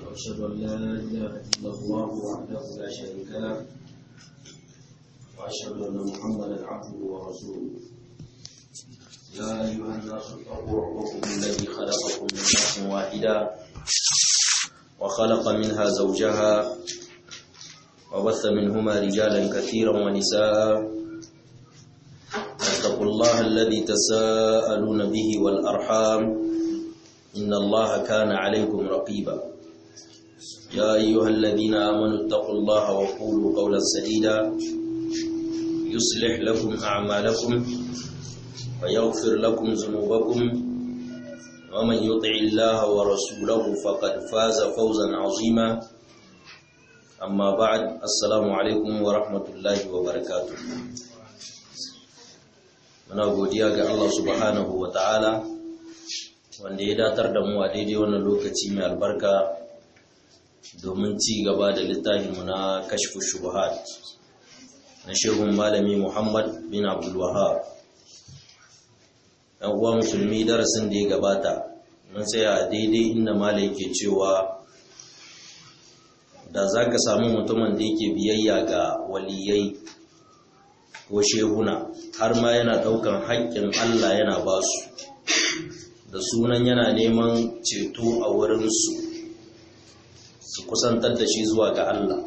وأشهد أن لا إله إلا الله وحده لا شريك له وأشهد أن محمدا عبده ورسوله يا أيها الناس اتقوا ربكم الذي خلقكم من نفس واحدة وخلق منها زوجها وبث منهما رجالا كثيرا ونساء واتقوا الله الذي تساءلون به والأرحام إن الله كان عليكم رقيبا يا أيها الذين آمنوا اتقوا الله وقولوا قولا سديدا يصلح لكم أعمالكم ويغفر لكم ذنوبكم ومن يطع الله ورسوله فقد فاز فوزا عظيما أما بعد السلام عليكم ورحمة الله وبركاته muna godiya ga Allah subhanahu wa ta'ala wanda ya datar da mu a daidai wannan lokaci mai albarka domin ci gaba da littafinmu na kashfu shubuhat na shehun malami Muhammad bin Abdul Wahhab ɗan uwa musulmi darasin da ya gabata mun tsaya daidai inda malai yake cewa da za ka samu mutumin da yake biyayya ga waliyai ko shehuna har ma yana ɗaukan haƙƙin Allah yana ba su da sunan yana neman ceto a wurinsu su kusantar da shi zuwa ga Allah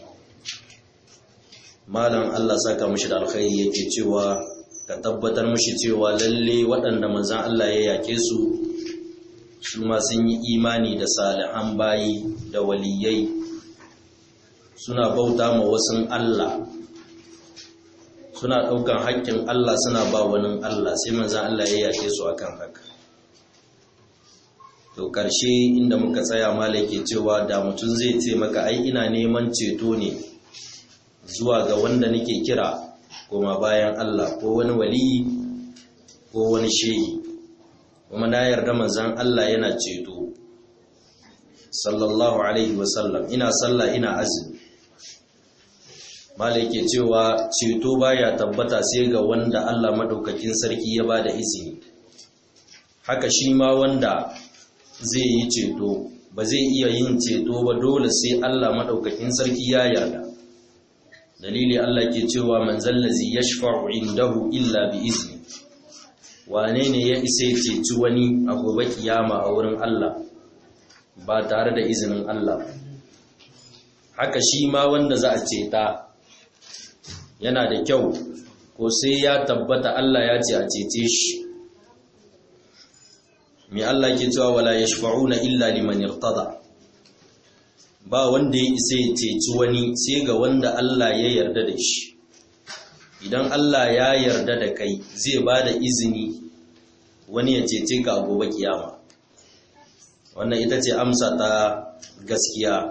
malam Allah saka mashi da alkhairi yake cewa ka tabbatar mashi cewa lalle waɗanda manzan Allah ya yake su su ma sun yi imani da salihan bayi da waliyai suna bauta ma wasu Allah suna ɗaukan haƙƙin Allah suna ba wani Allah sai manzan Allah ya yake su akan haka to ƙarshe inda muka tsaya malake cewa da mutum zai ce maka ai ina neman ceto ne zuwa ga wanda nake kira kuma bayan Allah ko wani waliyi ko wani shehi kuma na yarda manzan Allah yana ceto sallallahu alaihi wasallam ina sallah ina azumi malai ke cewa ceto baya tabbata sai ga wanda Allah madaukakin sarki ya bada izini haka shi ma wanda zai yi ceto ba zai iya yin ceto ba dole sai Allah madaukakin sarki ya yarda dalili Allah ke cewa man zallazi yashfa'u indahu illa bi izni wane ne ya isa ceci wani a gobe kiyama a wurin Allah ba tare da izinin Allah haka shi ma wanda za a ceta yana da kyau ko sai ya tabbata Allah ya ce a cece shi mai Allah ke cewa wala yashfa'una illa liman irtada ba wanda ya isa ya ceci wani sai ga wanda Allah ya yarda da shi idan Allah ya yarda da kai zai ba da izini wani ya cece ka a gobe kiyama wannan ita ce amsa ta gaskiya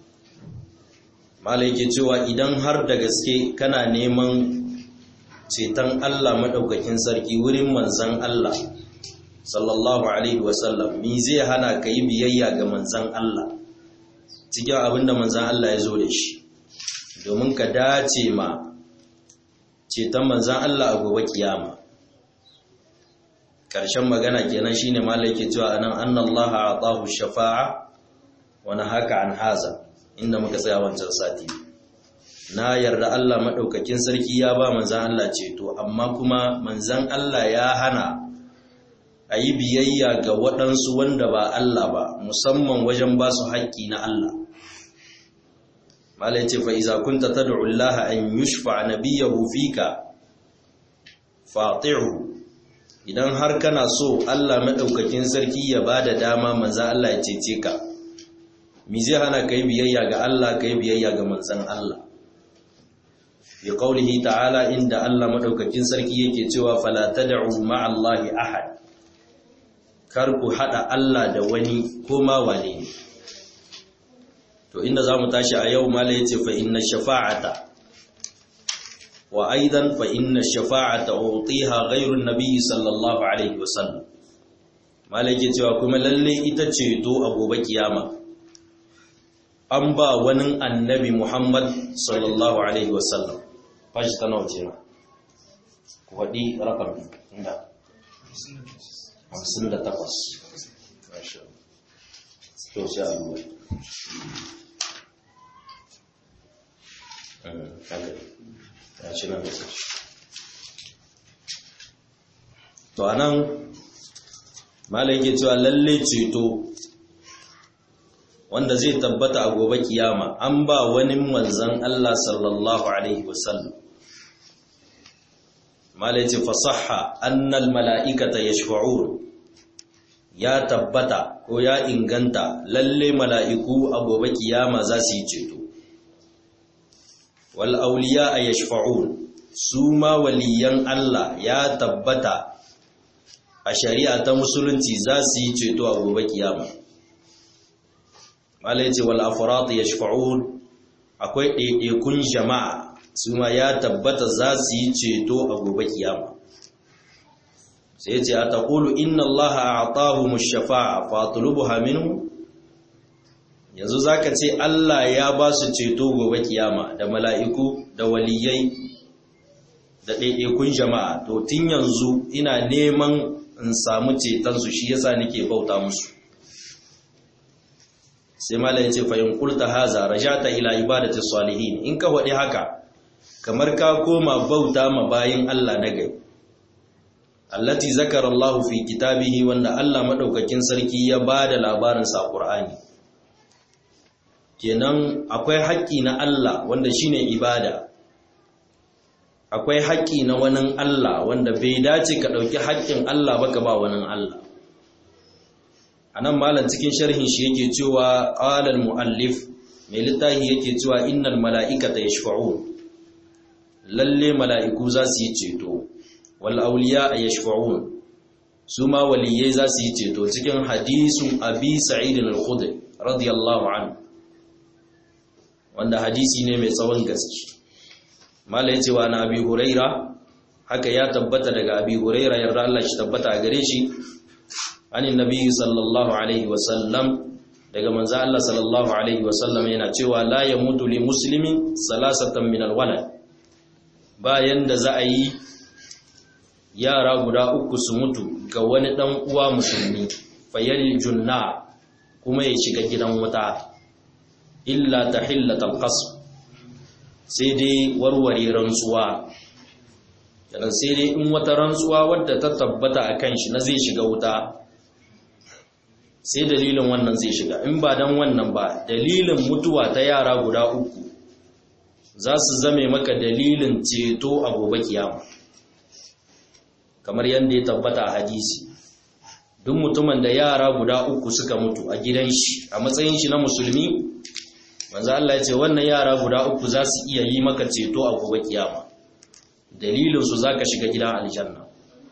malai ke cewa idan har da gaske kana neman ceton Allah maɗaukakin sarki wurin manzan Allah sallallahu alaihi wasallam mi zai hana ka yi biyayya ga manzan Allah cikin abinda manzan Allah ya zo da shi domin ka dace ma ceton manzan Allah a gobe kiyama ƙarshen magana kenan shine malai ke cewa anan annallaha atahu shafa'a wa nahaka an haza inda muka tsaya wancan sati na yarda Allah maɗaukakin sarki ya ba manzan Allah ceto amma kuma manzan Allah ya hana a yi biyayya ga waɗansu wanda ba Allah ba musamman wajen ba su haƙƙi na Allah malai ce fa'iza kunta ta da'ullaha an yushfa nabiyahu fika fati'u idan har kana so Allah maɗaukakin sarki ya ba da dama manzan Allah ya cece ka mi zai hana kai biyayya ga Allah kai biyayya ga manzon Allah bi qaulihi ta'ala inda Allah madaukakin sarki yake cewa fala tad'u ma'a Allahi ahad kar ku hada Allah da wani ko ma wane ne to inda zamu tashi a yau mala yace fa inna shafa'ata wa aidan fa inna shafa'ata utiha ghayru an-nabi sallallahu alaihi wasallam mala yake cewa kuma lalle ita ce to a gobe kiyama an ba wani annabi Muhammad sallallahu Alaihi wasallam fashi ta nauce na ku haɗi rakam inda hamsin da takwas to sai a duba to anan malai yake cewa lalle ceto wanda zai tabbata a gobe kiyama an ba wani manzan Allah sallallahu alaihi wasallam malai ce fasaha annal mala'ikata yashfa'un ya tabbata ko ya inganta lalle mala'iku a gobe kiyama za su yi ceto wal auliya a yashfa'un su ma waliyan Allah ya tabbata a shari'a ta musulunci za su yi ceto a gobe kiyama malai ce wal afrat yashfa'un akwai ɗaiɗaikun jama'a su ma ya tabbata za su yi ceto a gobe kiyama sai ce a taƙulu inna allaha a atahu mushafa'a fatulubuha minhu yanzu zaka ce Allah ya ba su ceto gobe kiyama da mala'iku da waliyai da ɗaiɗaikun jama'a to tun yanzu ina neman in samu cetonsu shi yasa nake bauta musu sai mala ya ce fahim kulta haza rajata ila ibadati salihin in ka faɗi haka kamar ka koma bauta ma bayin Allah na gai allati zakara Allah fi kitabihi wanda Allah madaukakin sarki ya bada labarin sa Qur'ani kenan akwai haƙƙi na Allah wanda shine ibada akwai haƙƙi na wani Allah wanda bai dace ka ɗauki haƙƙin Allah ba ka ba wani Allah a nan malam cikin sharhin shi yake cewa ƙalal mu'allif mai littafi yake cewa innal mala'ikata yashfa'un lalle mala'iku za su yi ceto wal auliya yashfa'un su ma waliyai za su yi ceto cikin hadisun abi sa'id al-khudri radiyallahu anhu wanda hadisi ne mai tsawon gaske mala ya ce wa na abi huraira haka ya tabbata daga abi huraira yarda Allah shi tabbata a gare shi anin nabi sallallahu alaihi wasallam daga manzo Allah sallallahu alaihi wasallam yana cewa la yamutu li muslimin salasatan min alwalad bayan da za a yi yara guda uku su mutu ga wani dan uwa musulmi fayal junna kuma ya shiga gidan wuta illa tahillatal qasr sai dai warware rantsuwa yana sai dai in wata rantsuwa wadda ta tabbata a kan shi na zai shiga wuta sai dalilin wannan zai shiga in ba don wannan ba dalilin mutuwa ta yara guda uku za su zame maka dalilin ceto a gobe kiyama kamar yadda ya tabbata a hadisi duk mutumin da yara guda uku suka mutu a gidan shi a matsayin shi na musulmi manzo Allah ya ce wannan yara guda uku za su iya yi maka ceto a gobe kiyama dalilin su zaka shiga gidan aljanna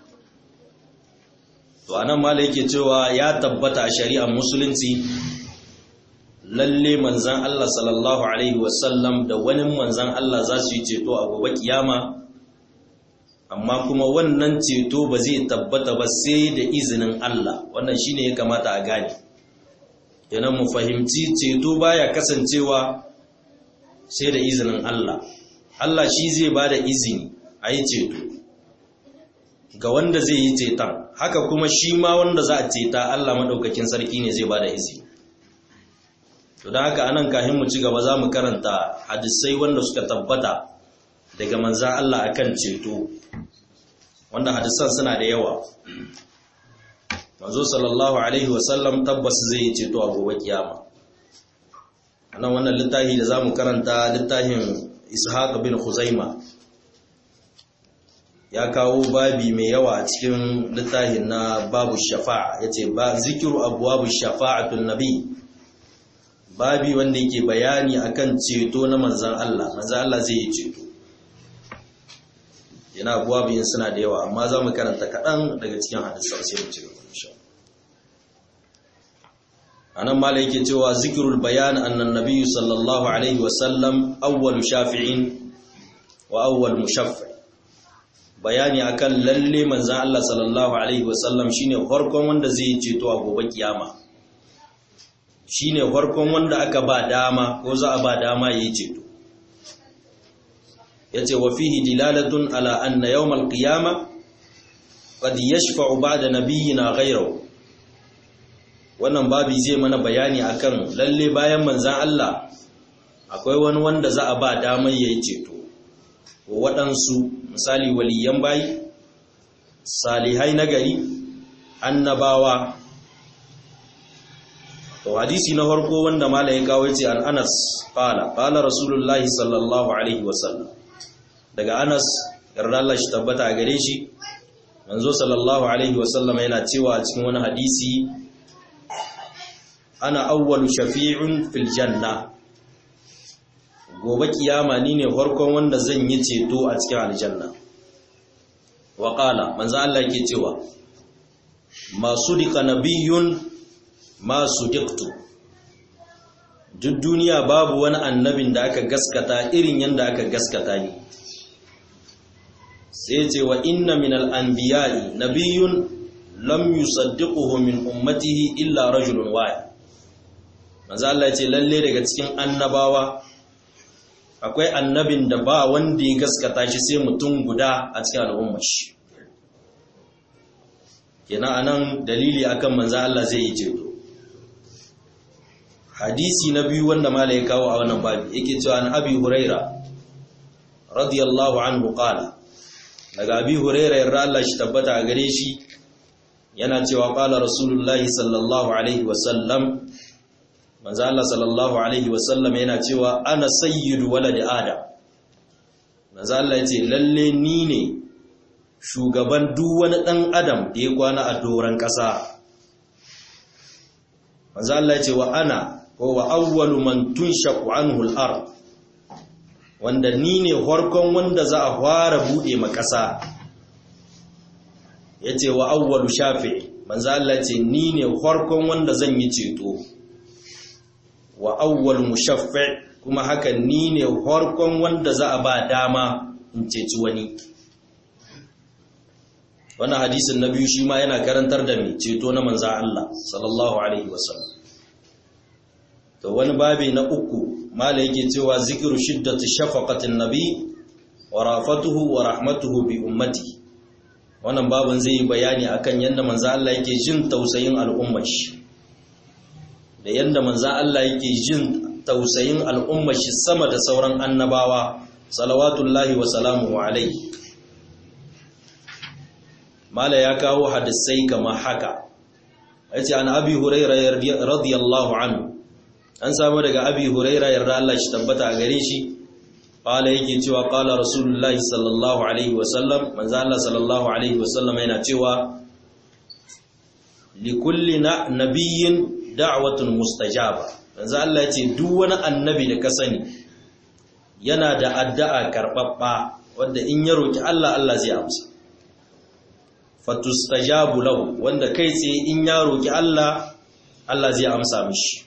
to anan malai yake cewa ya tabbata a shari'ar musulunci lalle manzon Allah sallallahu alaihi wasallam da wani manzon Allah za su yi ceto a gobe kiyama amma kuma wannan ceto ba zai tabbata ba sai da izinin Allah wannan shine ya kamata a gane kenan mu fahimci ceto baya kasancewa sai da izinin Allah Allah shi zai ba da izini a yi ceto ga wanda zai yi ceton haka kuma shi ma wanda za a ceta Allah maɗaukakin sarki ne zai ba da izini to da haka anan kahin mu ci gaba za mu karanta hadisai wanda suka tabbata daga manzan Allah akan ceto wanda hadisan suna da yawa manzo sallallahu alaihi wasallam tabbas zai ceto a gobe kiyama anan wannan littafi da zamu karanta littafin ishaq bin khuzaima ya kawo babi mai yawa a cikin littafin na babu shafa'a yace ba zikiru abwabu shafa'atun nabi babi wanda yake bayani akan ceto na manzon Allah manzon Allah zai yi ceto yana abwabin suna da yawa amma zamu karanta kaɗan daga cikin hadisan sai mu ci gaba insha Allah anan mala yake cewa zikirul bayan annan nabiyyu sallallahu alaihi wasallam awwal shafi'in wa awwal mushaffi bayani akan lalle manzon Allah sallallahu alaihi wasallam shine farkon wanda zai yi ceto a gobe kiyama shine farkon wanda aka ba dama ko za a ba dama yayi ceto yace wa fihi dilalatun ala anna yawmal qiyama qad yashfa'u ba'da nabiyyina ghayrahu wannan babi zai mana bayani akan lalle bayan manzan Allah akwai wani wanda za a ba damar yayi ceto waɗansu misali waliyan bayi salihai na gari annabawa to hadisi na farko wanda malai kawo yace an Anas qala qala rasulullahi sallallahu alaihi wasallam daga Anas yarda Allah shi tabbata a gare shi manzo sallallahu alaihi wasallam yana cewa a cikin wani hadisi ana awwalu shafi'un fil janna gobe kiyama ni ne farkon wanda zan yi ceto a cikin aljanna wa qala manzo Allah yake cewa ma sudika nabiyyun ma sudiqtu duk duniya babu wani annabin da aka gaskata irin yanda aka gaskata ni sai ce wa inna min al-anbiya'i nabiyyun lam yusaddiquhu min ummatihi illa rajulun wahid manzo Allah ya ce lalle daga cikin annabawa akwai annabin da ba wanda ya gaskata shi sai mutum guda a cikin al'ummar shi kenan anan dalili akan manzo Allah zai yi ceto hadisi na biyu wanda malai ya kawo a wannan babi yake cewa an abi huraira radiyallahu anhu qala daga abi huraira yarda Allah shi tabbata a gare shi yana cewa qala rasulullahi sallallahu alaihi wasallam manzo Allah sallallahu alaihi wasallam yana cewa ana sayyidu waladi adam manzo Allah yace lalle ni ne shugaban duk wani dan adam da ya kwana a doran kasa manzo Allah yace wa ana ko wa awwalu man tunshaqu anhu al-ard wanda ni ne farkon wanda za a fara bude ma kasa yace wa awwalu shafi manzo Allah yace ni ne farkon wanda zan yi ceto wa awwal mushaffi kuma haka ni ne farkon wanda za a ba dama in ceci wani wannan hadisin na biyu shi ma yana karantar da mai ceto na manza Allah sallallahu alaihi wasallam to wani babi na uku mala yake cewa zikiru shiddati shafaqatin nabi wa rafatuhu wa rahmatuhu bi ummati wannan babin zai yi bayani akan yadda manza Allah yake jin tausayin al'ummar shi da yadda manza Allah yake jin tausayin al'ummar shi sama da sauran annabawa salawatullahi wa salamuhu alaihi mala ya kawo hadisai kamar haka yace an abi huraira radiyallahu anhu an samu daga abi huraira yarda Allah shi tabbata a gare shi qala yake cewa qala rasulullahi sallallahu alaihi wa sallam manzo Allah sallallahu alaihi wa sallam yana cewa likulli nabiyyin da'watun mustajaba yanzu Allah ya ce duk wani annabi da ka sani yana da addu'a karbabba wanda in ya roki Allah Allah zai amsa fatustajabu lahu wanda kai tsaye in ya roki Allah Allah zai amsa mishi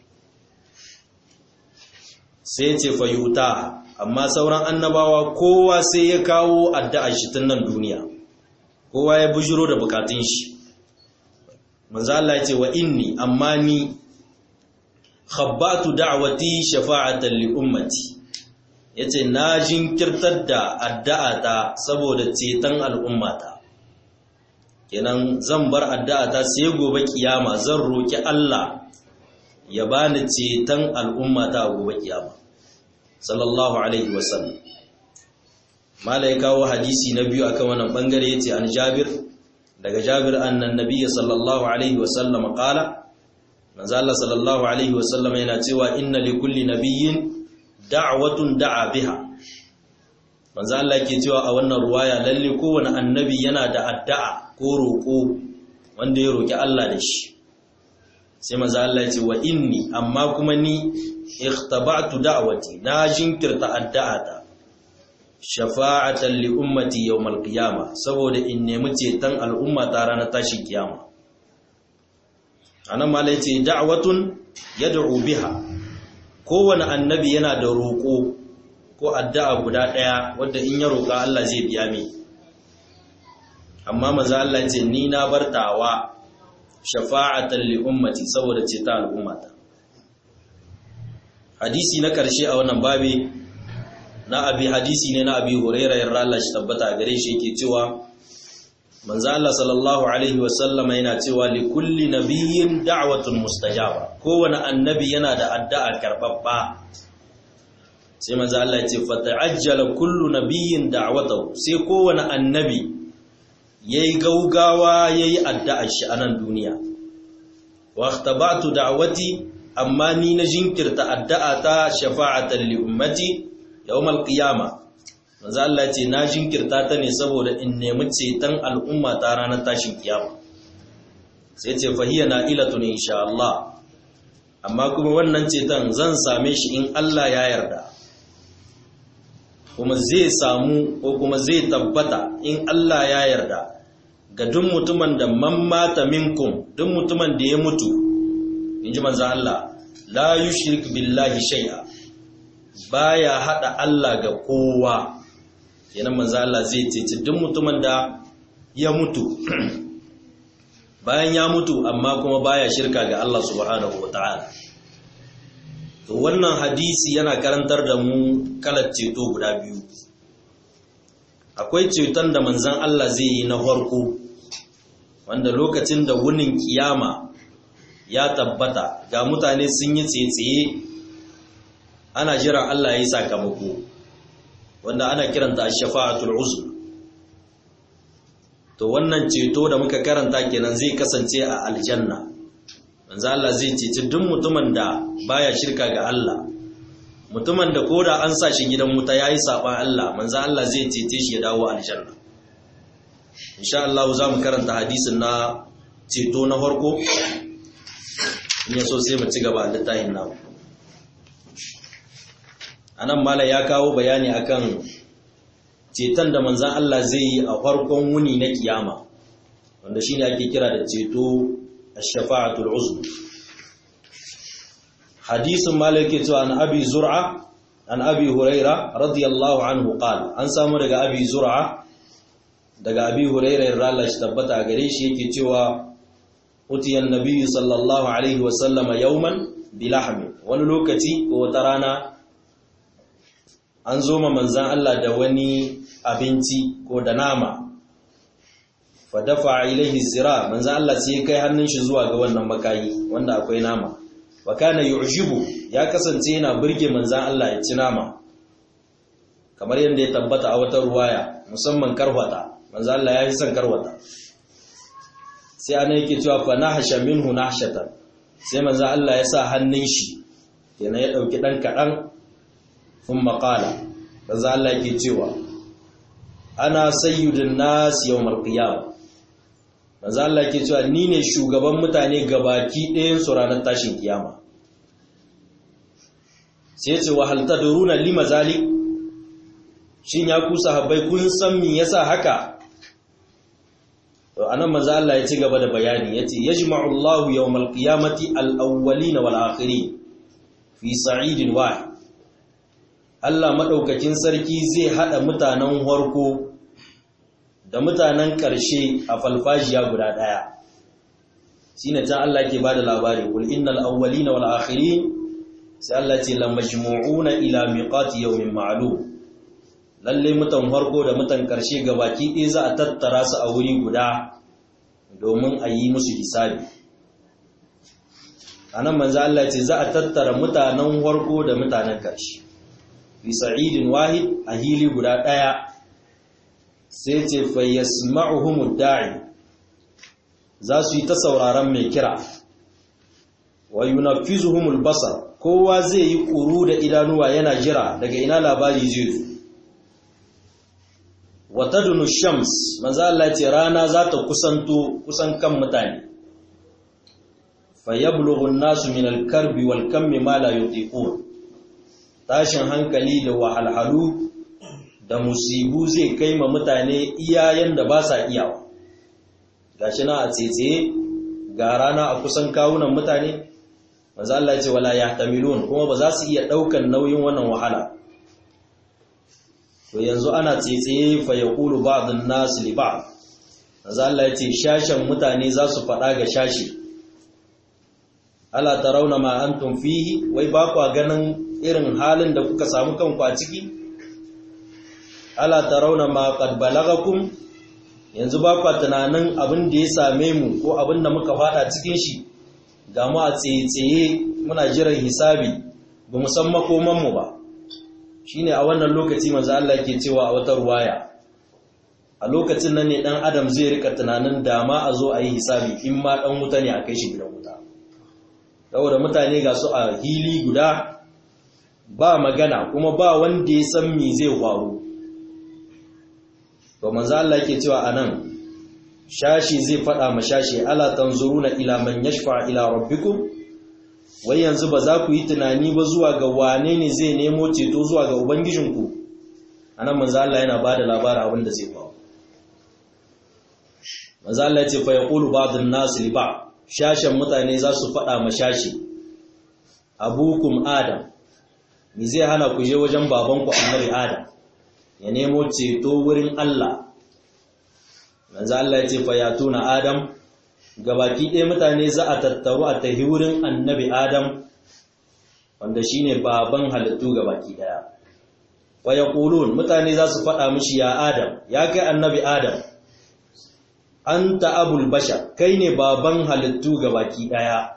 sai ce fayuta amma sauran annabawa kowa sai ya kawo addu'a shi tun nan duniya kowa ya bujiro da bukatun shi manzo Allah ya ce wa inni amma ni khabbatu da'wati shafa'atan li ummati yace na jinkirtar da addu'ata saboda ceton al'ummata kenan zan bar addu'ata sai gobe kiyama zan roki Allah ya bani ceton al'ummata a gobe kiyama sallallahu alaihi wasallam mala ya kawo hadisi na biyu akan wannan bangare yace an Jabir daga Jabir annan nabiyyi sallallahu alaihi wasallam qala manzo Allah sallallahu alaihi wasallam yana cewa inna likulli nabiyyin da'watun da'a biha manzo Allah yake cewa a wannan ruwaya lalle kowane annabi yana da addu'a ko roko wanda ya roki Allah da shi sai manzo Allah ya ce wa inni amma kuma ni ikhtaba'tu da'wati na jinkirta addu'ata shafa'atan li ummati yawmal qiyama saboda in nemi ceton al'umma ta ranar tashin kiyama anan mala yace da'watun yad'u biha kowane annabi yana da roƙo ko addu'a guda ɗaya wadda in ya roƙa Allah zai biya mi amma maza Allah ce ni na bartawa shafa'atan li ummati saboda ce ta al'ummata hadisi na ƙarshe a wannan babi na abi hadisi ne na abi hurairah yarda Allah shi tabbata gare shi yake cewa manzo Allah sallallahu alaihi wasallama yana cewa li kulli nabiyyin da'watun mustajaba kowane annabi yana da addu'a karbabba sai manzo Allah ya ce fata'ajjala kullu nabiyyin da'watahu sai kowane annabi yayi gaugawa yayi addu'ar shi a nan duniya wa ikhtaba'tu da'wati amma ni na jinkirta addu'a ta shafa'atan li ummati yawmal qiyamah manzo Allah ce na jinkirta ta ne saboda in nemi ceton al'umma ta ranar tashin kiyama sai ce fahiya na ilatun insha Allah amma kuma wannan ceton zan same shi in Allah ya yarda kuma zai samu ko kuma zai tabbata in Allah ya yarda ga duk mutumin da man mata minkum duk mutumin da ya mutu inji manzo Allah la yushrik billahi shay'a baya hada Allah ga kowa kenan manzo Allah zai ceci duk mutumin da ya mutu bayan ya mutu amma kuma baya shirka ga Allah subhanahu wataala to wannan hadisi yana karantar da mu kalar ceto guda biyu akwai ceton da manzon Allah zai yi na farko wanda lokacin da wunin kiyama ya tabbata ga mutane sun yi tsetsaye ana jiran Allah ya yi sakamako wanda ana kiranta shafa'atul uzma to wannan ceto da muka karanta kenan zai kasance a aljanna manzo Allah zai ceci duk mutumin da baya shirka ga Allah mutumin da koda an sa shi gidan wuta yayi saban Allah manzo Allah zai cece shi ya dawo aljanna insha Allah za mu karanta hadisin na ceto na farko in yaso sai mu ci gaba da littafin namu anan mala ya kawo bayani akan ceton da manzan Allah zai yi a farkon wuni na kiyama wanda shine ake kira da ceto ash-shafa'atul uzma hadisin mala yake cewa an abi zur'a an abi huraira radiyallahu anhu qala an samu daga abi zur'a daga abi huraira yarda Allah shi tabbata gare shi yake cewa utiyan nabiyyu sallallahu alaihi wa sallama yawman bilahmi wani lokaci ko wata rana an zo ma manzan Allah da wani abinci ko da nama fa dafa ilaihi zira manzan Allah sai kai hannun shi zuwa ga wannan makayi wanda akwai nama wa kana yu'jibu ya kasance yana burge manzan Allah ya ci nama kamar yadda ya tabbata a wata ruwaya musamman karwata manzan Allah ya yi son karwata sai ana yake cewa fa nahsha minhu nahshatan sai manzan Allah ya sa hannun shi yana ya dauki dan kadan ثم قال فذا الله yake cewa ana sayyidun nas yawmal qiyam manzo Allah yake cewa ni ne shugaban mutane gabaki ɗayan su ranar tashin kiyama sai ya ce wa hal tadruna lima zalik shin ya ku sahabbai kun san me yasa haka to anan manzo Allah ya ci gaba da bayani yace yajma'u Allahu yawmal qiyamati al-awwalin wal akhirin fi sa'idin wahid Allah maɗaukakin sarki zai haɗa mutanen harko da mutanen ƙarshe a falfajiya guda ɗaya. Shi ne can Allah ke ba da labari, Kul innal awwalina wal akhirin sai Allah ce la majmu'una ila miqati yawmin ma'lum. Lalle mutan harko da mutan ƙarshe baki ɗaya za a tattara su a wuri guda domin a yi musu hisabi. A nan manzo Allah ce za a tattara mutanen harko da mutanen ƙarshe. fi sa'idin wahid a hili guda ɗaya sai ce fayyasma'uhumud da'i za su yi ta sauraron mai kira wa yunaffizuhumul basar kowa zai yi ƙuru da idanuwa yana jira daga ina labari zai zo wa tadunu shams manzo Allah ce rana za ta kusanto kusan kan mutane fayablughu an-nasu min al-karbi wal kammi ma la yutiqun tashin hankali da wahalhalu da musibu zai kai ma mutane iyayen da ba sa iyawa gashi na a tsetse ga rana a kusan kawunan mutane manzo Allah ya ce wala yahtamilun kuma ba za su iya daukan nauyin wannan wahala to yanzu ana tsetse fa yaqulu ba'dun nas li ba'd manzo Allah ya ce shashin mutane za su faɗa ga shashi ala tarawna ma antum fihi wai ba ku ganin irin halin da kuka samu kanku a ciki ala tarawna ma qad balagakum yanzu ba kwa tunanin abin da ya same mu ko abin da muka fada cikin shi ga mu a tsaye-tsaye muna jiran hisabi ba mu san makomanmu ba shine a wannan lokaci manzo Allah ke cewa a wata ruwaya a lokacin nan ne dan adam zai rika tunanin dama a zo a yi hisabi in ma dan wuta ne a kai shi gidan wuta saboda mutane ga su a hili guda ba magana kuma ba wanda ya san me zai faru to manzo Allah yake cewa anan shashi zai fada ma shashi ala tanzuruna ila man yashfa ila rabbikum wai yanzu ba za ku yi tunani ba zuwa ga wane ne zai nemo ceto zuwa ga ubangijinku anan manzo Allah yana bada labarin abin da zai faru manzo Allah ya ce fa yaqulu ba'dun nas li ba shashin mutane za su fada ma shashi abukum adam me zai hana ku je wajen babanku annabi adam ya nemo ceto wurin Allah manzo Allah ya ce fa yatuna adam gabaki ɗaya mutane za a tattaru a tahi wurin annabi adam wanda shine baban halittu gabaki ɗaya wa yaqulun mutane za su faɗa mishi ya adam ya kai annabi adam anta abul bashar kai ne baban halittu gabaki ɗaya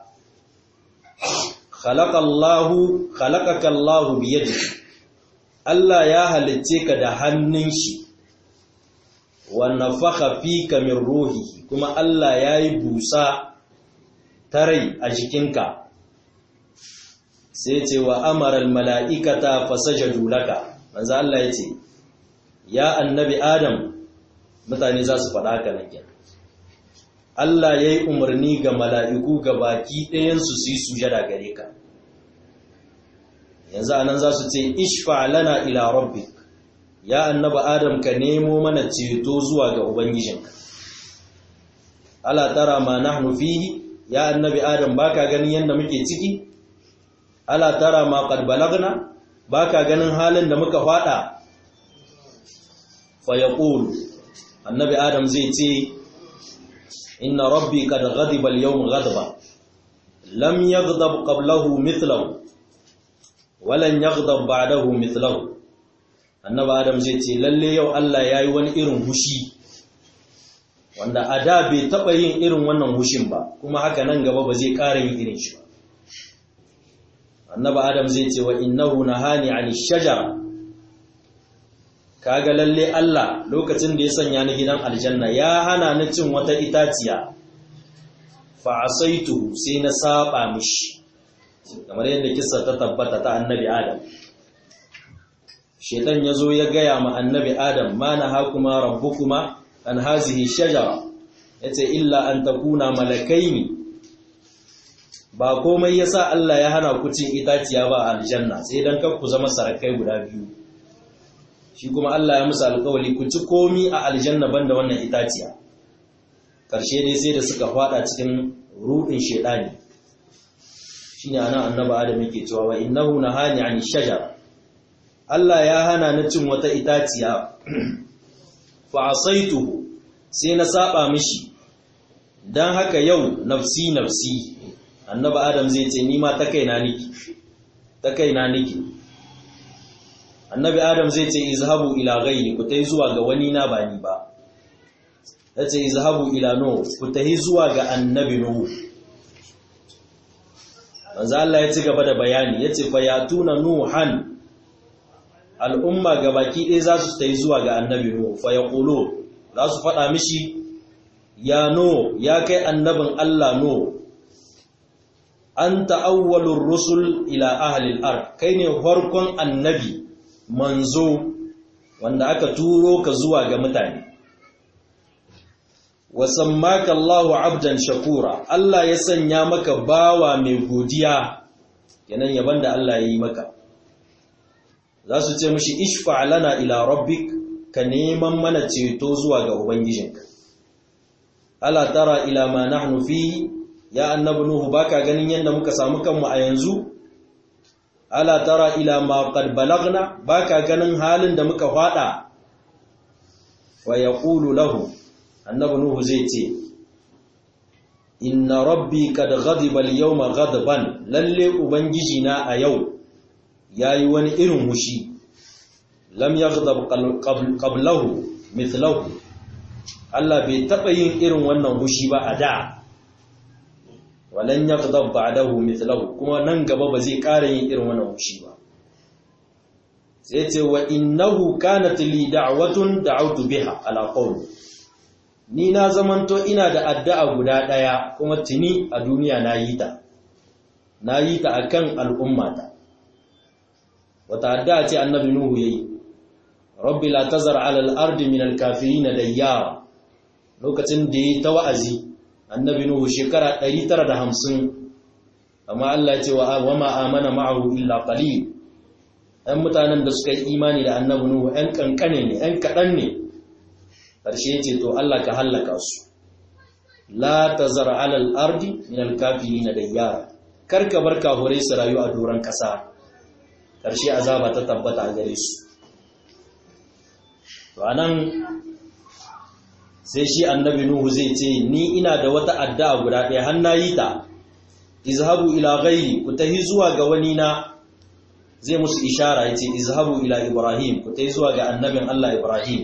khalaqallahu khalaqakallahu biyadihi Allah ya halicce ka da hannun shi wa nafakha fika min ruhihi kuma Allah ya yi busa ta rai a jikinka sai ce wa amara mala'ikata fasajadu laka manzo Allah ya ce ya annabi Adam mutane za su faɗa haka nan Allah ya yi umarni ga mala'iku ga baki ɗayansu su yi sujada gare ka yanzu anan za su ce ishfa lana ila rabbik ya annaba adam ka nemo mana ceto zuwa ga ubangijinka ala tara ma nahnu fihi ya annabi adam baka ganin yanda muke ciki ala tara ma qad balagna baka ganin halin da muka fada fa yaqul annabi adam zai ce inna rabbi qad ghadiba al-yawm ghadba lam yaghdab qablahu mithlahu walan yaghdab ba'dahu mithlahu annabi adam zai ce lalle yau Allah yayi wani irin hushi wanda a da bai taba yin irin wannan hushin ba kuma haka nan gaba ba zai ƙara yin irin shi ba annabi adam zai ce wa innahu nahani 'ani shajara kaga lalle Allah lokacin da ya sanya ni gidan aljanna ya hana ni cin wata itaciya fa asaitu sai na saba mishi kamar yadda kissa ta tabbata ta annabi adam shedan yazo ya gaya ma annabi adam ma na hakuma rabbukuma an hazihi shajara yace illa an takuna malakaini ba komai yasa Allah ya hana ku cin itaciya ba a aljanna sai dan kar ku zama sarakai guda biyu shi kuma Allah ya musu alƙawari ku ci komi a aljanna banda wannan itaciya karshe dai sai da suka fada cikin ruɗin shedani shine anan annabi adam yake cewa wa innahu nahani ani shajara Allah ya hana ni cin wata itaciya fa asaituhu sai na saba mishi dan haka yau nafsi nafsi annabi adam zai ce ni ma ta kaina niki ta kaina niki annabi adam zai ce izhabu ila ghairi ku tai zuwa ga wani na ba ni ba yace izhabu ila nuh ku tai zuwa ga annabi nuh manzo Allah ya ci gaba da bayani yace fa yatuna nuhan al'umma gabaki ɗaya za su tai zuwa ga annabi nuh fa yaqulu za su faɗa mishi ya no ya kai annabin Allah no anta awwalur rusul ila ahli al-ard kai ne farkon annabi manzo wanda aka turo ka zuwa ga mutane wasammaka Allahu abdan shakura Allah ya sanya maka bawa mai godiya kenan yaban da Allah ya yi maka za su ce mishi ishfa lana ila rabbik ka neman mana ceto zuwa ga ubangijinka ala tara ila ma nahnu fi ya annabi nuhu baka ganin yanda muka samu kanmu a yanzu ala tara ila ma qad balagna baka ganin halin da muka fada wa yaqulu lahu annabi nuhu zai ce inna rabbi kad ghadiba al-yawma ghadban lalle ubangiji na a yau yayi wani irin hushi lam yaghdab qablahu mithlahu Allah bai taɓa yin irin wannan hushi ba a da walan yaghdab ba'dahu mithlahu kuma nan gaba ba zai ƙara yin irin wannan hushi ba sai ce wa innahu kanat li da'watun da'awtu biha ala qawli ni na zamanto ina da addu'a guda daya kuma tuni a duniya na yi ta na yi ta akan al'ummata wata addu'a ce annabi nuhu yayi rabbi la tazar ala al-ardi min al-kafirin dayyara lokacin da yi ta wa'azi annabi nuhu shekara 950 amma Allah ya ce wa ma amana ma'ahu illa qalil ɗan mutanen da suka yi imani da annabi nuhu ɗan kankane ne ɗan kaɗan ne ƙarshe ce to Allah ka hallaka su la tazar ala al-ardi min al-kafirin dayyara karka bar kafurai su rayu a doron ƙasa ƙarshe azaba ta tabbata a gare su to anan sai shi annabi nuhu zai ce ni ina da wata addu'a guda ɗaya har nayi ta izhabu ila ghairi ku tahi zuwa ga wani na zai musu ishara yace izhabu ila ibrahim ku tahi zuwa ga annabin Allah ibrahim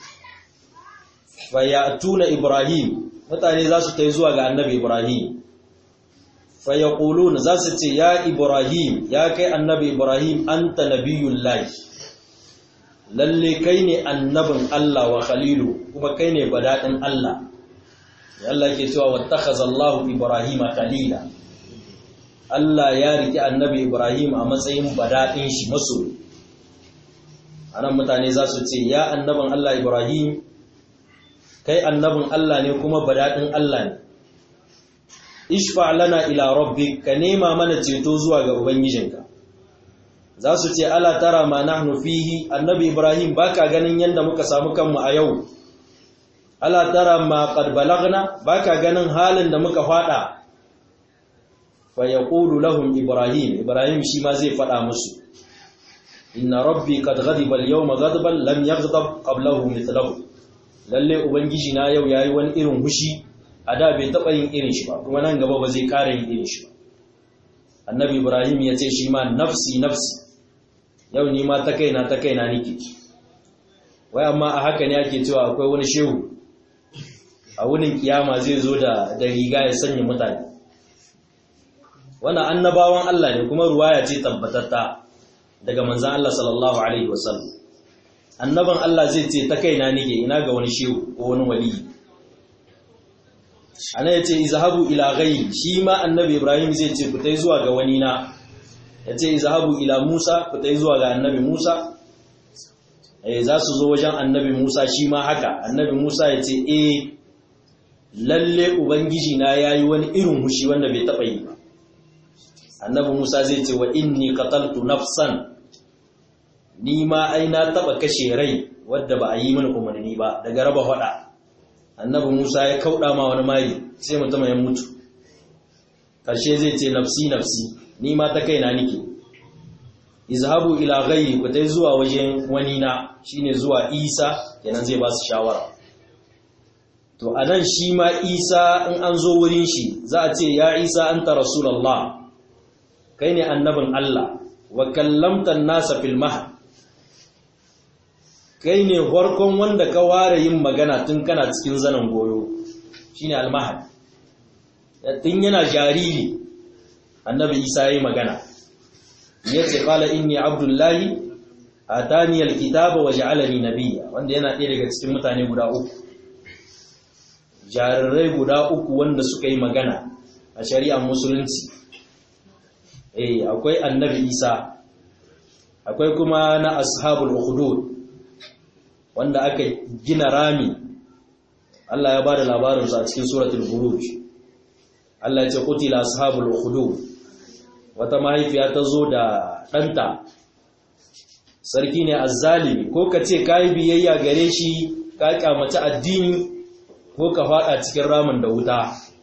fa ya'tuna ibrahim mutane za su tahi zuwa ga annabi ibrahim fa yaquluna za su ce ya ibrahim ya kai annabi ibrahim anta nabiyullahi lalle kai ne annabin Allah wa khalilu kuma kai ne badadin Allah ya Allah ke cewa wattakhadha Allahu Ibrahima khalila Allah ya riki annabi Ibrahim a matsayin badadin shi masoyi anan mutane za su ce ya annabin Allah Ibrahim kai annabin Allah ne kuma badadin Allah ne ishfa lana ila rabbik ka nema mana ceto zuwa ga ubangijinka za su ce ala tara ma nahnu fihi annabi ibrahim baka ganin yanda muka samu kanmu a yau ala tara ma qad balagna baka ganin halin da muka fada fa yaqulu lahum ibrahim ibrahim shi ma zai fada musu inna rabbi qad ghadiba al-yawma ghadban lam yaghdab qablahu mithlahu lalle ubangiji na yau yayi wani irin hushi a da bai taba yin irin shi ba kuma nan gaba ba zai kara yin irin shi ba annabi ibrahim ya ce shi ma nafsi nafsi yau ni ma ta kaina ta kaina nike wai amma a haka ne ake cewa akwai wani shehu a wunin kiyama zai zo da da riga ya sanya mutane wannan annabawan Allah ne kuma ruwaya ce tabbatatta daga manzon Allah sallallahu alaihi wasallam annaban Allah zai ce ta kaina nike ina ga wani shehu ko wani wali ana yace izhabu ila ghayri shi ma annabi Ibrahim zai ce ku tai zuwa ga wani na ya ce zahabu ila Musa ku ta zuwa ga annabi Musa eh za su zo wajen annabi Musa shi ma haka annabi Musa ya ce eh lalle ubangiji na yayi wani irin hushi wanda bai taba yi ba annabi Musa zai ce wa inni qataltu nafsan ni ma ai na taba kashe rai wadda ba a yi mini umarni ba daga raba hada annabi Musa ya kauda ma wani mari sai mutum ya mutu karshe zai ce nafsi nafsi ni ma ta kaina nike izhabu ila ghayri ku dai zuwa wajen wani na shine zuwa Isa kenan zai ba su shawara to anan shi ma Isa in an zo wurin shi za a ce ya Isa anta rasulullah kai ne annabin Allah wa kallamta an-nasa fil mahd kai ne farkon wanda ka ware yin magana tun kana cikin zanen goyo shine al-mahd tun yana jariri annabi isa ya yi magana ya ce kala inni abdullahi a taniyar kitaba wa ja'alani nabiya wanda yana ɗaya daga cikin mutane guda uku jarirai guda uku wanda suka yi magana a shari'ar musulunci eh akwai annabi isa akwai kuma na ashabul ukhdud wanda aka gina rami Allah ya ba da labarinsu a cikin suratul buruj Allah ya ce qutila ashabul ukhdud wata mahaifiya ta zo da ɗanta sarki ne azzalimi ko ka ce ka yi biyayya gare shi ka kyamaci addini ko ka faɗa cikin ramin da wuta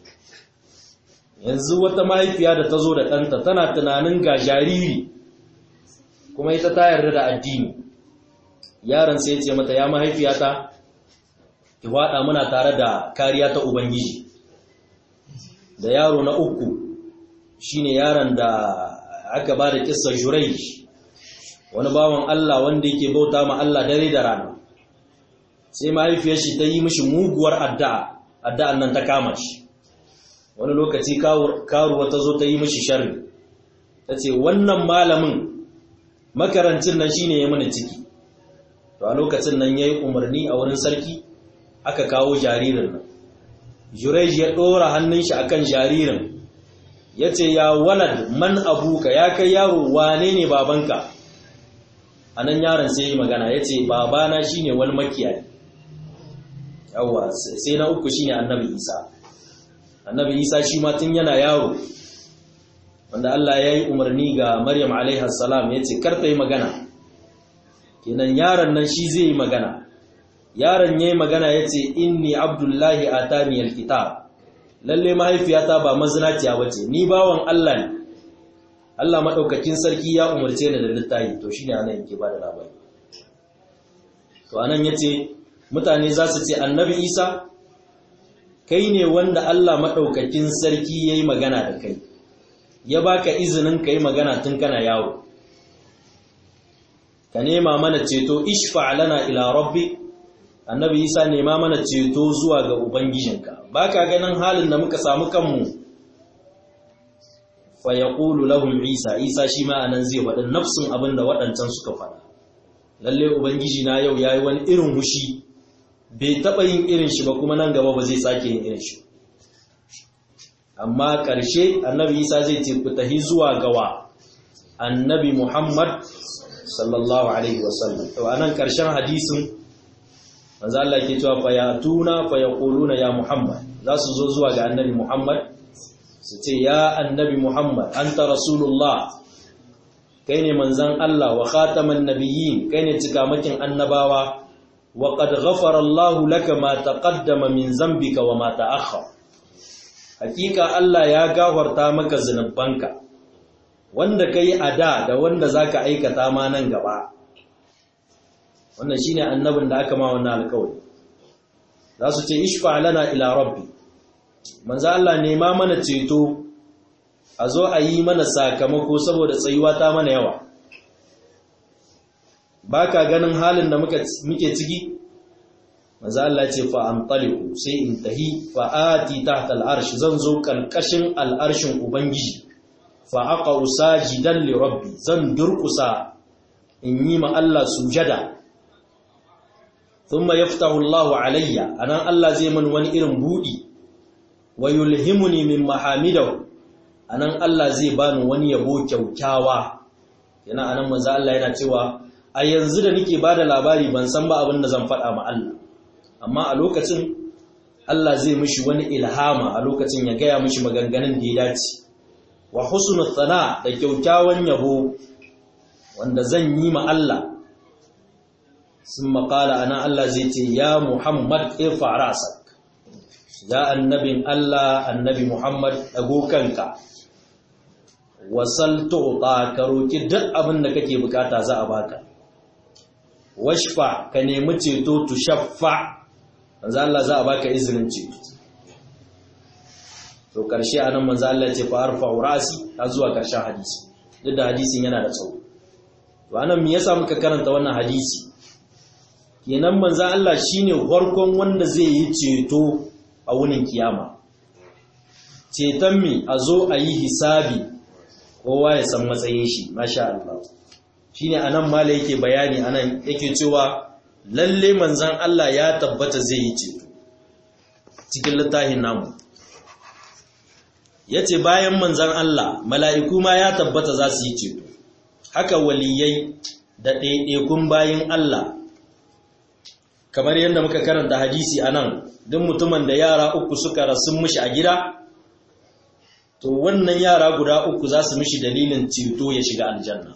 yanzu wata mahaifiya da ta zo da ɗanta tana tunanin ga jariri kuma ita ta yarda da addini yaron sai ce mata ya mahaifiyata ki faɗa muna tare da kariya ta ubangiji da yaro na uku shine yaron da aka ba da kissa Jurayj wani bawan Allah wanda yake bauta ma Allah dare da rana sai mahaifiyar shi ta yi mishi muguwar addu'a addu'an nan ta kama shi wani lokaci karuwa ta zo ta yi mishi sharri ta ce wannan malamin makarancin nan shine ya mana ciki to a lokacin nan ya yi umarni a wurin sarki aka kawo jaririn nan jurej ya ɗora hannun shi akan jaririn ya ce ya walad man abuka ya kai yaro wane ne babanka a nan yaron sai yi magana ya ce babana shine wani makiyayi yawwa sai na uku shine annabi isa annabi isa shi ma tun yana yaro wanda Allah ya yi umarni ga maryam alaihassalam ya ce karta yi magana kenan yaron nan shi zai yi magana yaron ya yi magana ya ce inni abdullahi a taniyar kitab lalle mahaifiyata ba mazinaciya ba ce ni bawan Allah ne Allah maɗaukakin sarki ya umarce ni da littafi to shi ne anan yake ba da labari to anan ya ce mutane za su ce annabi isa kai ne wanda Allah maɗaukakin sarki ya yi magana da kai ya baka izinin ka yi magana tun kana yawo ka nema mana ceto ishfa lana ila rabbi annabi isa nema mana ceto zuwa ga ubangijinka baka ganin halin da muka samu kanmu fa yaqulu lahum isa isa shi ma anan zai faɗi nafsin abin da waɗancan suka faɗa lalle ubangiji na yau yayi wani irin hushi bai taɓa yin irin shi ba kuma nan gaba ba zai sake yin irin shi amma ƙarshe annabi isa zai ce ku tahi zuwa gawa annabi muhammad sallallahu alaihi wasallam to anan ƙarshen hadisin manzo Allah ke cewa fa yatuna fa yaquluna ya muhammad za su zo zuwa ga annabi muhammad su ce ya annabi muhammad anta rasulullah kai ne manzon Allah wa khataman nabiyyin kai ne cikamakin annabawa wa qad ghafara Allahu laka ma taqaddama min zambika wa ma ta'akhkhara hakika Allah ya gafarta maka zunubanka wanda kai a da da wanda zaka aikata ma nan gaba wannan shine annabin da aka ma wannan alƙawari za su ce ishfa lana ila rabbi manzo Allah nema mana ceto a zo a yi mana sakamako saboda tsayuwa ta mana yawa baka ganin halin da muke ciki manzo Allah ce fa antaliqu sai in tahi fa ati tahta al'arsh zan zo kalkashin al'arshin ubangiji fa aqau sajidan li rabbi zan durkusa in yi ma Allah sujada thumma yaftahu Allahu alayya anan Allah zai man wani irin budi wa yulhimuni min mahamidahu anan Allah zai bani wani yabo kyaukyawa yana anan manzo Allah yana cewa a yanzu da nake bada labari ban san ba abin da zan faɗa ma Allah amma a lokacin Allah zai mishi wani ilhama a lokacin ya gaya mishi maganganun da ya dace wa husnu thana da kyaukyawan yabo wanda zan yi ma Allah sun maƙala ana Allah zai ce ya Muhammad irfa rasak ya annabin Allah annabi Muhammad dago kanka wasal tu'ta ka roki duk abin da kake bukata za a baka washfa ka nemi ceto tushaffa manzo Allah za a baka izinin ceto to karshe anan manzo Allah ya ce fa arfa rasi har zuwa karshen hadisi duk da hadisin yana da tsawo to anan me yasa muka karanta wannan hadisi kenan manzo Allah shine farkon wanda zai yi ceto a wunin kiyama ceton mi a zo a yi hisabi kowa ya san matsayin shi masha Allah shine anan mala yake bayani anan yake cewa lalle manzan Allah ya tabbata zai yi ceto cikin littafin namu yace bayan manzan Allah mala'iku ma ya tabbata za su yi ceto haka waliyai da ɗaiɗaikun bayan Allah kamar yadda muka karanta hadisi anan duk mutumin da yara uku suka rasu mishi a gida to wannan yara guda uku za su mishi dalilin ceto ya shiga aljanna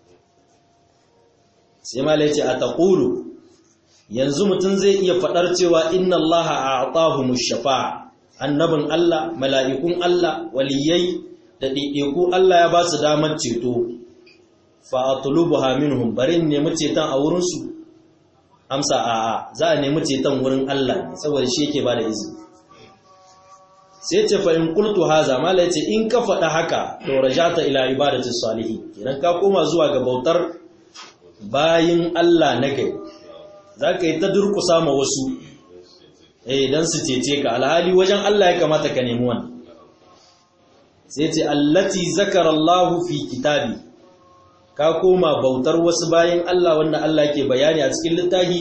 sai malai ce a taƙulu yanzu mutum zai iya faɗar cewa inna Allah a atahu shafa'a annabin Allah mala'ikun Allah waliyai da ɗiɗiku Allah ya ba su damar ceto fa atlubuha minhum barin nemi ceton a wurinsu amsa a'a za a nemi ceton wurin Allah ne saboda shi yake ba da izini sai ce fa in qultu haza mala yace in ka faɗa haka to rajata ila ibadati salihin kenan ka koma zuwa ga bautar bayin Allah na gari za ka yi ta durkusa ma wasu eh don su cece ka alhali wajen Allah ya kamata ka nemi wannan sai ce allati zakara Allah fi kitabi ka koma bautar wasu bayan Allah wanda Allah ke bayani a cikin littafi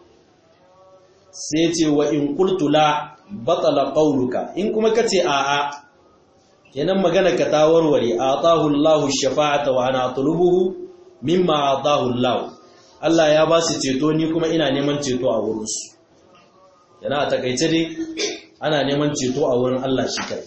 sai ce wa in qultu la batala qawluka in kuma kace a'a kenan magana ka ta warware atahu Allahu shafa'ata wa ana atlubuhu mimma atahu Allah Allah ya ba su ceto ni kuma ina neman ceto a wurin su yana a takaice dai ana neman ceto a wurin Allah shi kai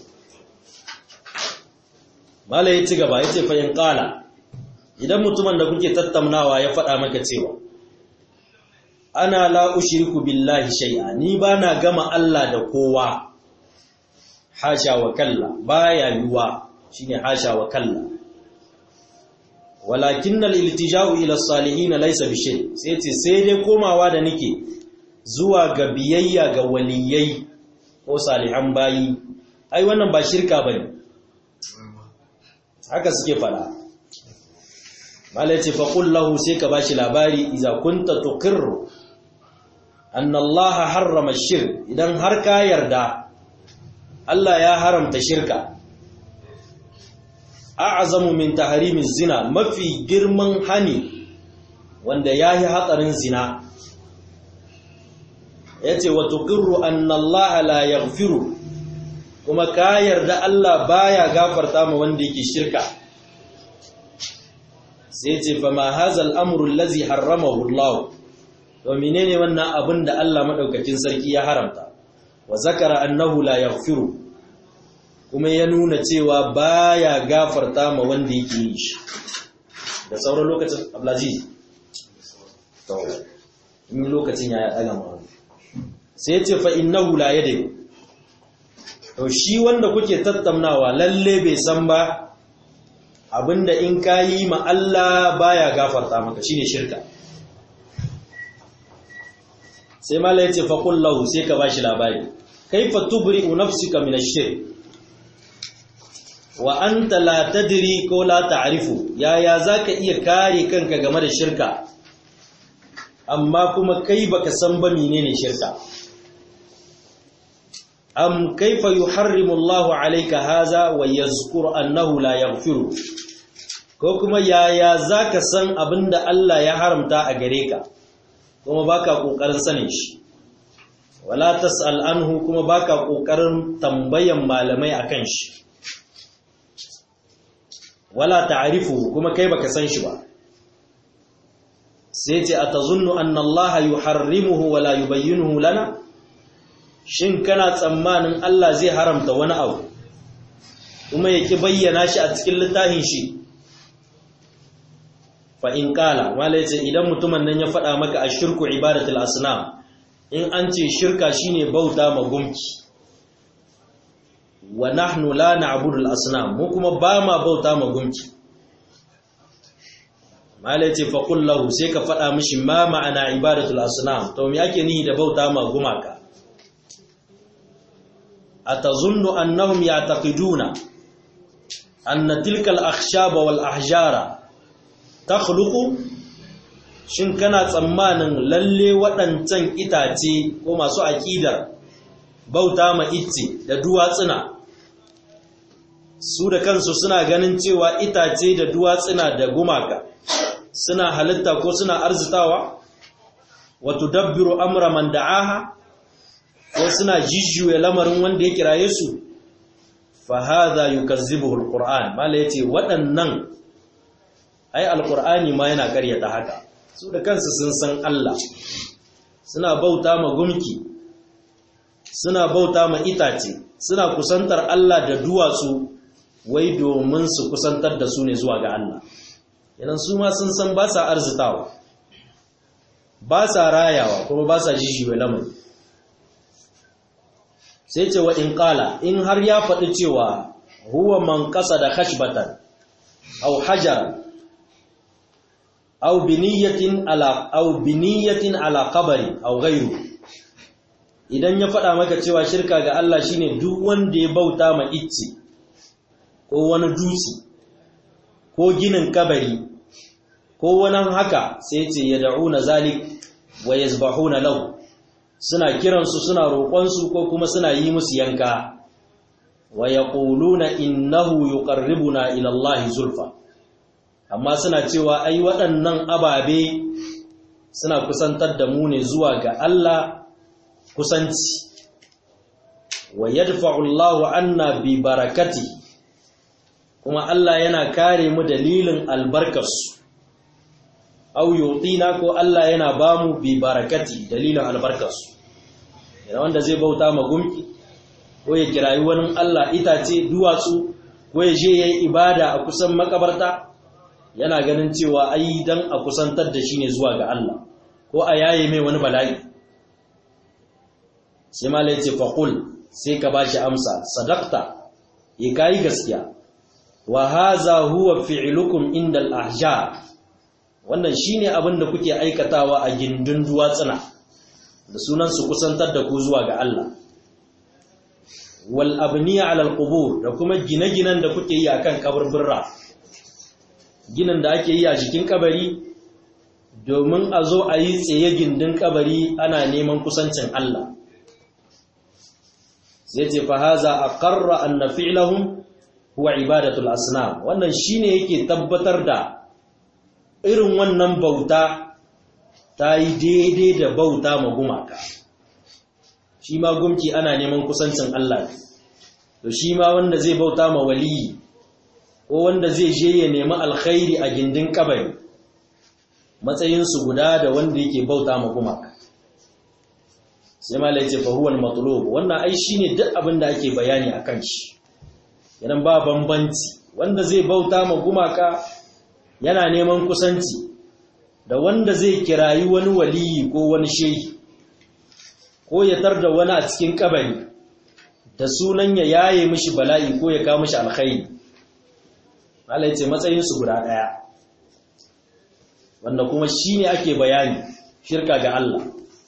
mala ya ci gaba yace fa in qala idan mutumin da kuke tattaunawa ya faɗa maka cewa ana la ushriku billahi shay'a ni bana gama Allah da kowa hasha wa kalla baya yuwa shine hasha wa kalla walakin al-iltija'u ila as-salihin laysa bi shay sai ce sai dai komawa da nake zuwa ga biyayya ga waliyai ko salihan bayi ai wannan ba shirka bane haka suke fada malai ce fa qul lahu sai ka bashi labari idza kunta tuqirru anna allaha harrama ash-shirk idan har ka yarda Allah ya haramta shirka a'zamu min tahrimi zina mafi girman hani wanda yahi hatsarin zina yace wa tuqirru anna Allah la yaghfiru kuma ka yarda Allah baya gafarta ma wanda yake shirka sai yace fa ma hadha al-amru allazi harramahu Allah to menene wannan abin da Allah madaukakin sarki ya haramta wa zakara annahu la yaghfiru kuma ya nuna cewa baya gafarta ma wanda yake yi shi da sauran lokacin ablaziz to in lokacin ya daga ma sai ya ce fa innahu la yadri to shi wanda kuke tattaunawa lalle bai san ba abinda in kayi ma Allah baya gafarta maka shine shirka sai mala ya ce fa qul lahu sai ka bashi labari kaifa tubri'u nafsika min ash-shirk wa anta la tadri ko la ta'rifu yaya zaka iya kare kanka game da shirka amma kuma kai baka san ba menene shirka am kaifa yuharrimu Allahu alayka haza wa yazkuru annahu la yaghfiru ko kuma yaya zaka san abinda Allah ya haramta a gare ka kuma baka kokarin sanin shi wala tas'al anhu kuma baka kokarin tambayan malamai akan shi wala ta'rifu kuma kai baka san shi ba sai ce atazunnu anna Allah yuharrimuhu wala yubayyinuhu lana shin kana tsammanin Allah zai haramta wani abu kuma yake bayyana shi a cikin littafin shi fa in qala wala yace idan mutumin nan ya faɗa maka ashirku ibadatul asnam in an ce shirka shine bauta ma gumki wa nahnu la na'budu al-asnam mu kuma ba ma bauta ma gunki malai ce fa qul lahu sai ka faɗa mishi ma ma'ana ibadatu al-asnam to me ake nihi da bauta ma gumaka atazunnu annahum ya'taqiduna anna tilka al-akhshaba wal ahjara takhluqu shin kana tsammanin lalle waɗancan itace ko masu aƙidar bauta ma icce da duwatsuna su da kansu suna ganin cewa itace da duwatsuna da gumaka suna halitta ko suna arzitawa wato dabbiru amra man da'aha ko suna jijjuya lamarin wanda ya kiraye su fa hadha yukazzibuhu alquran mala yace waɗannan ai alqur'ani ma yana karyata haka su da kansu sun san Allah suna bauta ma gumki suna bauta ma itace suna kusantar Allah da duwatsu wai domin su kusantar da su ne zuwa ga Allah yanan su ma sun san ba sa arzitawa ba sa rayawa kuma ba sa jishiwe lamari sai ce wa in kala in har ya faɗi cewa huwa man ƙasa da khashbatan au hajar au biniyatin ala au biniyatin ala qabri au ghayru idan ya faɗa maka cewa shirka ga Allah shine duk wanda ya bauta ma icce ko wani dutse ko ginin kabari ko wani haka sai ce ya da'una zalik wa yazbahuna lahu suna kiransu suna roƙonsu ko kuma suna yi musu yanka wa yaquluna innahu yuqarribuna ila Allah zulfa amma suna cewa ai waɗannan ababe suna kusantar da mu ne zuwa ga Allah kusanci wa yadfa'u Allahu anna bi barakati kuma Allah yana kare mu dalilin albarkarsu au yutina ko Allah yana bamu bi barakati dalilin albarkarsu yana wanda zai bauta ma gumki ko ya kirayi wani Allah itace duwatsu ko ya je yayi ibada a kusan makabarta yana ganin cewa ai dan a kusantar da shi ne zuwa ga Allah ko a yaye mai wani bala'i sai mala yace faqul sai ka bashi amsa sadaqta ya kai gaskiya wa hadha huwa fi'lukum inda al-ahjar wannan shine abin da kuke aikatawa a gindin duwatsuna da sunan su kusantar da ku zuwa ga Allah wal abniya ala al-qubur da kuma gine-ginen da kuke yi akan kaburbura ginin da ake yi a jikin kabari domin a zo a yi tsaye gindin kabari ana neman kusancin Allah sai ce fa haza aqarra anna fi'lahum huwa ibadatul asnam wannan shine yake tabbatar da irin wannan bauta ta yi daidai da bauta ma gumaka shi ma gumki ana neman kusancin Allah to shi ma wanda zai bauta ma waliyi ko wanda zai je ya nemi alkhairi a gindin kabari matsayinsu guda da wanda yake bauta ma gumaka sai ma laice fa huwa al-matlub wannan ai shine duk abin da ake bayani akan shi idan ba bambanci wanda zai bauta ma gumaka yana neman kusanci da wanda zai kirayi wani waliyi ko wani shehi ko ya tarda wani a cikin kabari da sunan ya yaye mishi bala'i ko ya kawo mishi alkhairi Allah ce matsayinsu guda ɗaya wanda kuma shi ne ake bayani shirka ga Allah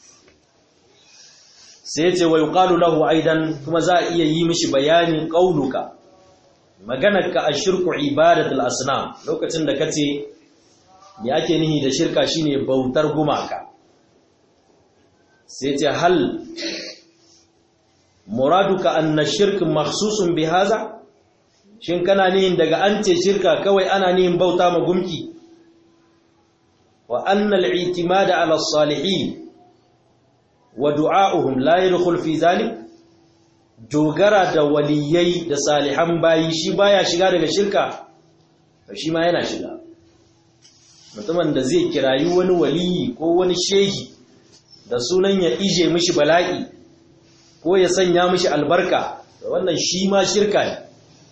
sai ce wa yuqalu lahu aidan kuma za a iya yi mishi bayanin qauluka maganarka a shirku ibadatul asnam lokacin da kace me ake nihi da shirka shine bautar gumaka sai ce hal muraduka anna shirk makhsusun bi hadha shin kana nihin daga an ce shirka kawai ana nihin bauta ma gumki wa anna al-i'timada ala as-salihin wa du'a'uhum la yadkhul fi dhalik dogara da waliyai da salihan bayi shi baya shiga daga shirka to shi ma yana shiga mutumin da zai kirayi wani waliyi ko wani shehi da sunan ya ije mishi bala'i ko ya sanya mishi albarka wannan shi ma shirka ne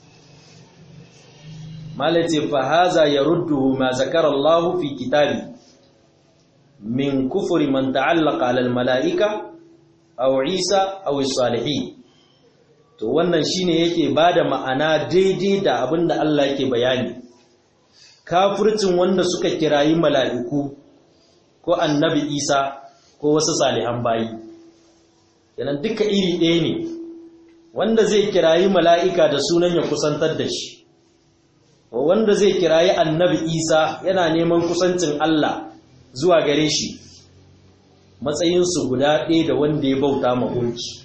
malace fa haza yaruddu ma zakara Allah fi kitabi min kufri man ta'allaqa ala al-mala'ika aw Isa aw as-salihin to wannan shine yake bada ma'ana daidai da abinda Allah yake bayani kafircin wanda suka kirayi mala'iku ko annabi Isa ko wasu salihan bayi kenan duka iri ɗaya ne wanda zai kirayi mala'ika da sunan ya kusantar da shi wanda zai kirayi annabi Isa yana neman kusancin Allah zuwa gare shi matsayinsu guda ɗaya da wanda ya bauta mahulci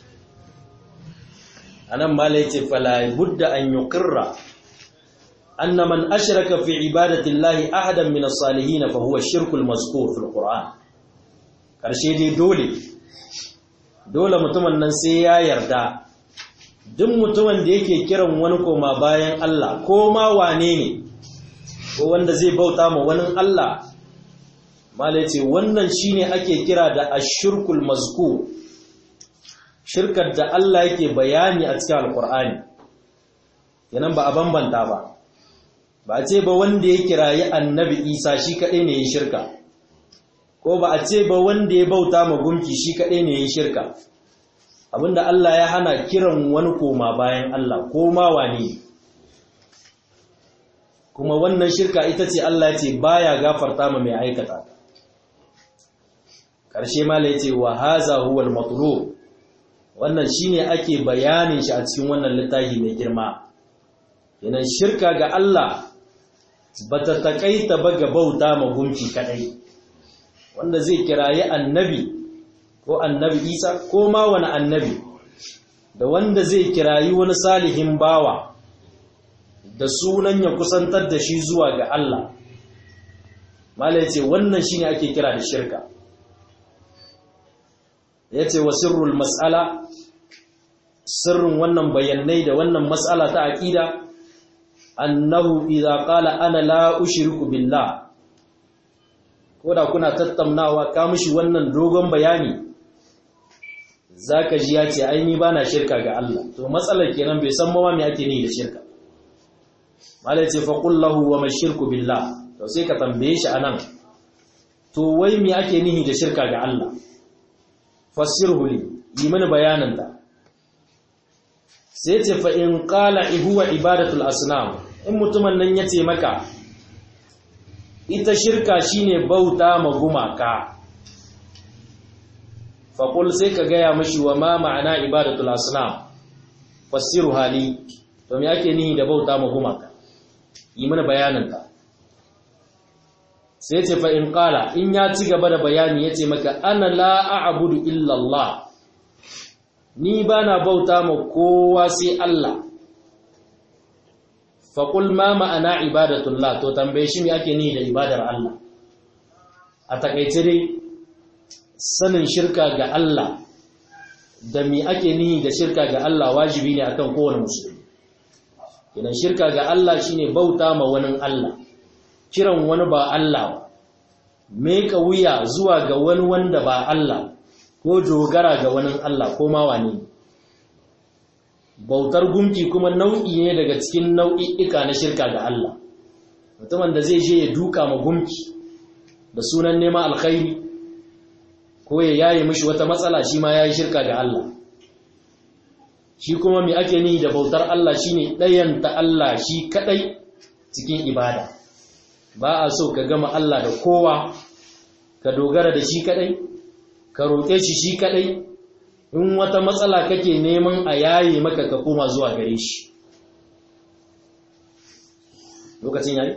anan mala yace fala budda an yuqirra anna man ashraka fi ibadati llahi ahadan min as-salihin fa huwa ash-shirku al-mazkur fi al-Qur'an karshe dai dole dole mutumin nan sai ya yarda duk mutumin da yake kiran wani koma bayan Allah ko ma wane ne ko wanda zai bauta ma wani Allah mala yace wannan shine ake kira da ash-shirkul mazkur shirkar da Allah yake bayani a cikin alkur'ani yanan ba a bambanta ba ba a ce ba wanda ya kirayi annabi isa shi kaɗai ne ya shirka ko ba a ce ba wanda ya bauta ma gumki shi kaɗai ne ya shirka abinda Allah ya hana kiran wani koma bayan Allah ko ma wane kuma wannan shirka ita ce Allah ya ce baya gafarta ma mai aikata ƙarshe mala ya ce wa haza huwal matlub wannan shine ake bayanin shi a cikin wannan littafi mai girma yanan shirka ga Allah bata takaita ba ga bauta ma gunki kadai wanda zai kirayi annabi ko annabi isa ko ma wani annabi da wanda zai kirayi wani salihin bawa da sunan ya kusantar da shi zuwa ga Allah mala ce wannan shine ake kira da shirka yace wa sirrul mas'ala sirrin wannan bayanai da wannan mas'ala ta aqida annahu idza qala ana la ushriku billah koda kuna tattaunawa ka mishi wannan dogon bayani zaka ji ya ce ai ni bana shirka ga Allah to matsalar kenan bai san mawa me ake ni da shirka malai ce fa qul lahu wa mashirku billah to sai ka tambaye shi anan to wai me ake nihi da shirka ga Allah fassirhu li yi mana bayanin ta sai ce fa in qala huwa ibadatul asnam in mutumin nan yace maka ita shirka shine bauta ma gumaka fa qul sai ka gaya mishi wa ma ma'ana ibadatul asnam fassiru hali to me ake nihi da bauta ma gumaka yi mana bayanin ta sai ce fa in qala in ya ci gaba da bayani yace maka ana la a'budu illa Allah ni bana bauta ma kowa sai Allah fa qul ma ma'ana ibadatullah to tambaye shi me ake ni da ibadar Allah a takaice dai sanin shirka ga Allah da me ake ni da shirka ga Allah wajibi ne akan kowane musulmi idan shirka ga Allah shine bauta ma wani Allah kiran wani ba Allah meka wuya zuwa ga wani wanda ba Allah ko dogara ga wani Allah ko ma wani bautar gumki kuma nau'i ne daga cikin nau'i'ika na shirka ga Allah mutumin da zai je ya duka ma gumki da sunan nema alkhairi ko ya yaye mishi wata matsala shi ma yayi shirka ga Allah shi kuma me ake ni da bautar Allah shine ɗayanta Allah shi kadai cikin ibada ba a so ka gama Allah da kowa ka dogara da shi kadai ka roƙe shi shi kadai in wata matsala kake neman a yaye maka ka koma zuwa gare shi lokacin yayi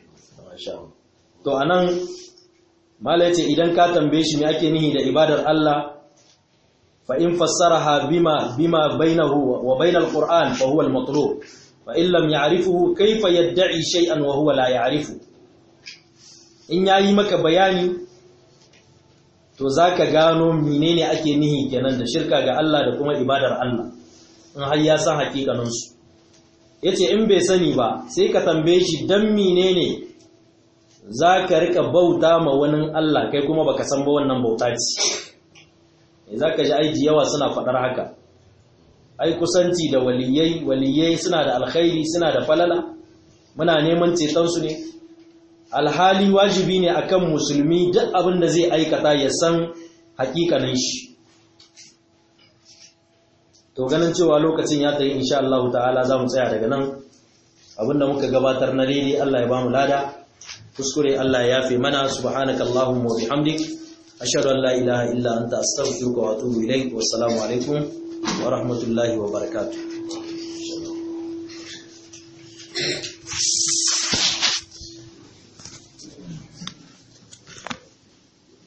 to anan mala yace idan ka tambaye shi me ake nihi da ibadar Allah fa in fassaraha bima bima bainahu wa bainal qur'an fa huwa al-matlub fa in lam ya'rifuhu kayfa yad'i shay'an wa huwa la ya'rifu in yayi maka bayani to zaka gano menene ake nihi kenan da shirka ga Allah da kuma ibadar Allah in har ya san hakikanin su yace in bai sani ba sai ka tambaye shi dan menene zaka rika bauta ma wani Allah kai kuma baka san ba wannan bauta ce zaka ji aiji yawa suna fadar haka ai kusanci da waliyai waliyai suna da alkhairi suna da falala muna neman ceton su ne alhali wajibi ne akan musulmi duk abin da zai aikata ya san hakikanin shi to ganin cewa lokacin ya tayi insha Allah ta'ala zamu tsaya daga nan abinda muka gabatar na daidai Allah ya bamu lada kuskure Allah ya yafe mana subhanakallahumma wa bihamdik ashhadu an la ilaha illa anta astaghfiruka wa atubu ilaik wassalamu alaikum wa rahmatullahi wa barakatuh